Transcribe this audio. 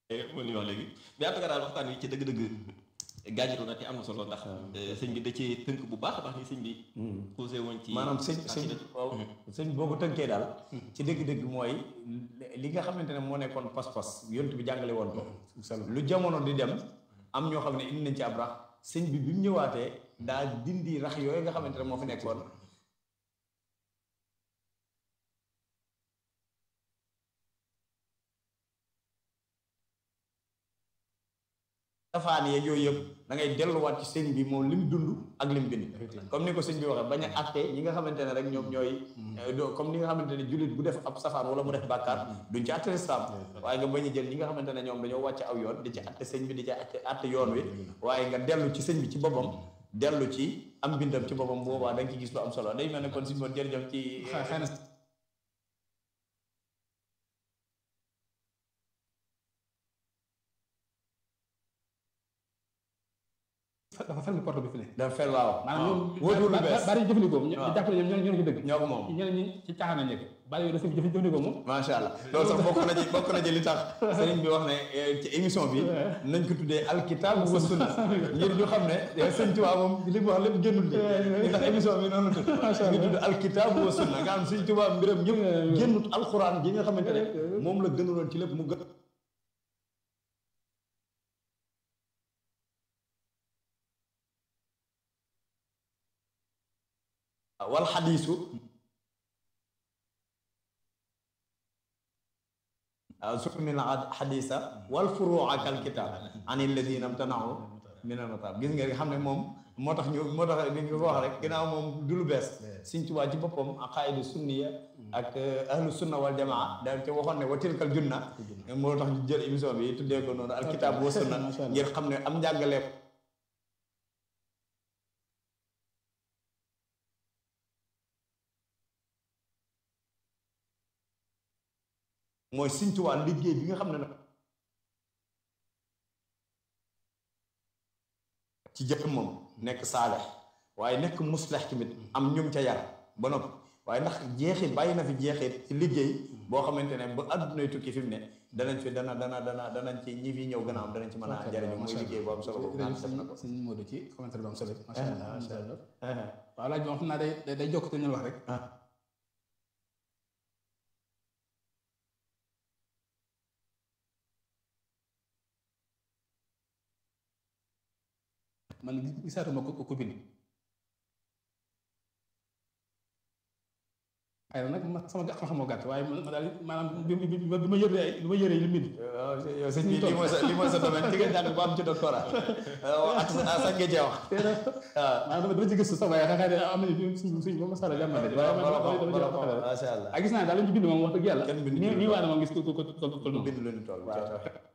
moo li wax léegi mais en tout cas daal waxtaan wi ci dëgg-dëgg gàññitu na te am na solo ndax sëñ bi da ci tënk bu baax a baax ni sëñ bi posé woon ci maanaam sëñ sëñ waaw sëñ boo ko tënkee daal ci dëgg-dëgg mooy li nga xamante ne moo nekkoon pas-pas yont bi jàngale woon ko lu jamono di dem am ñoo xam ne indi nañ ci ab rax sëñ bi bi mu ñëwaatee daa dindi rax yooyu nga xamante ne moo fi nekkoon safaan yeeg yooyu yëpp da ngay delluwaat ci sëñ bi moom lim dund ak lim bind comme ni ko sëñ bi waxee bañ a àtte ñi nga xamante ne rek ñoom ñooy comme ni nga xamante ne jullit bu def ab safaan wala mu def bàkkaar duñ ci àtte lislaam waaye nga bañ a jël ñi nga xamante ne ñoom dañoo wàcc aw yoon di ci àtte sëñ bi di ci àtte àtte yoon wi waaye nga dellu ci sëñ bi ci boppam dellu ci am bindam ci boppam boobaa da nga ci gis lu am solo day mel ne kon suñu boon jërëjëf ci dafa ferme porte bi fi ne. dafa fer waaw. maanaam wóotul lu ñoom bees bari jëfandikoo moom. ñu jàpp ne ñoom ñoo ci dëgg. ñoo ko moom. ñeneen ñi ci caaxaan lañ nekk bari yooyu dafa jëfandikoo moom. macha allah loolu sax bokk na ci bokk na ci li tax sëriñ bi wax ne ci émission bi nañ ko tuddee alkitab wa sunna ngir ñu xam ne sëñ Tuubaa moom li mu wax lépp génnul li ndax émission bi noonu la tudd ñu tudd alkitab wa sunna nga xam sëñ Tuubaa mbiram ñëpp génnut alxuraan ji nga xamante ne moom la gënuloon ci lépp mu gën wal xadiisu sukmil xadiisa wal furuuca kal kitaab an alladina mtanahu min al mataab gis nga xam ne moom moo tax ñu moo tax ni nga ko wax rek ginnaaw moom du lu bees Sëñ Tuubaa ci boppam aqaaidu sunniya ak ahlu sunna wal jamaa da te waxoon ne wa tilkal junna moo tax ñu jël émission bi tuddee ko noonu alkitaab wa sunna ngir xam ne am njàngale mooy Sëñ Tuubaa liggéey bi nga xam ne nag ci jëpp moom nekk saalex waaye nekk muslex tamit am ñum ca yar ba noppi waaye ndax jeexit bàyyi na fi jeexit ci liggéey boo xamante ne ba àddunay tukki fi mu ne danañ fi dana dana dana danañ ci ñi fi ñëw gën a am danañ ci mën a jariñu muy liggéey bu am solo boobu nga def na ko sëñ Modou ci commentaire bu am solo macha allah macha allah waaw laaj bi moom xam naa day day jokk te ñu wax rek man gisaatuma ko ko bind xëy na nag ma sama xam-xam moo gàtt waaye ma daal maanaam bi bi bi ma yëree bi ma yëree li mbind yow sëñ bi lii mooy sa lii mooy sa domaine ci nga jàng ba am ci doctorat at sax nga cee wax maanaam dama dama ci gëstu sax waaye xëy na am nañu suñ suñ ba masala jàmm de waaye macha allah ak gis naa daal lañu ci bind moom wax dëgg yàlla kenn bind nii nii waa na moom gis ko ko ko ko bind lu ñu toll